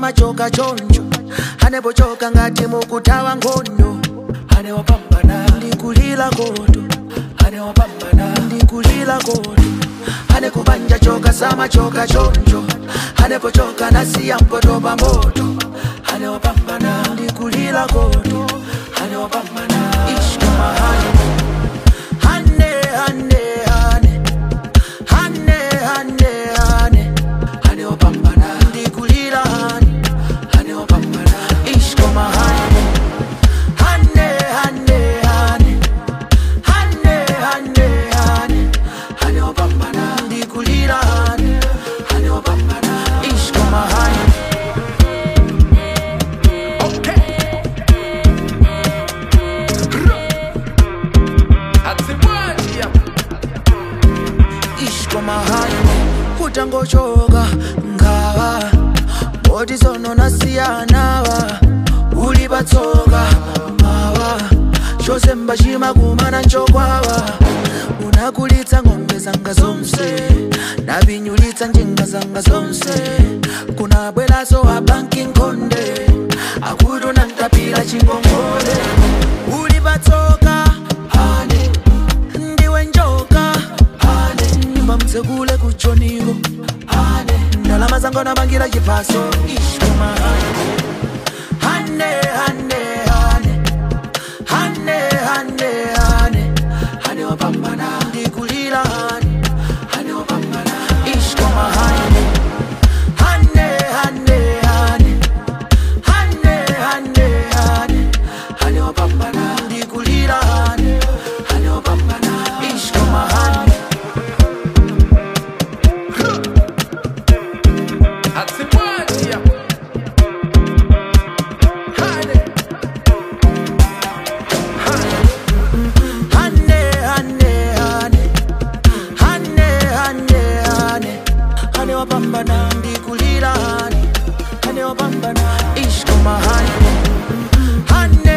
samachoka choncho anepochoka ngati mukutawa nkhondo anewapambana ndikulira koto anewapambana ndikulira koto anekubanja choka samachoka choncho anepochoka nasiya mpoto pa moto anewapambana ndikulira koto anewapambana ishkamahani hane hane hane hane hane hane hane wapambana ndikulira hane hane wapambana ishkoma hane hane hane hane hane hane hane hane wapambana ndikulira hane hane wapambana ishkoma hane ishkomahani utangochoka ngawa boti zononasiyanawa uli patsoka mawa chose mbachimakumana nchokwawa unakulitsa ng'ombe zanga zonse napinyulitsa njinga zanga zonse kunabweraso abanki nkhonde akuti unantapira chingongole uli patsoka ane ndiwe njoka ane nyumba mtsekule kuchoniko ane ndalama zangu namangira chipaso ishkoma hane hane hane hane hane hane hane wapambana ndikulira hane hane wapambana ishkoma hane hane hane hane hane hane hane hane wapambana ndikulira hane hane wapambana ishkoma hane hane hane hane hane hane hane hane wapambana ndikulira hane hane wapambana ishkoma hane hane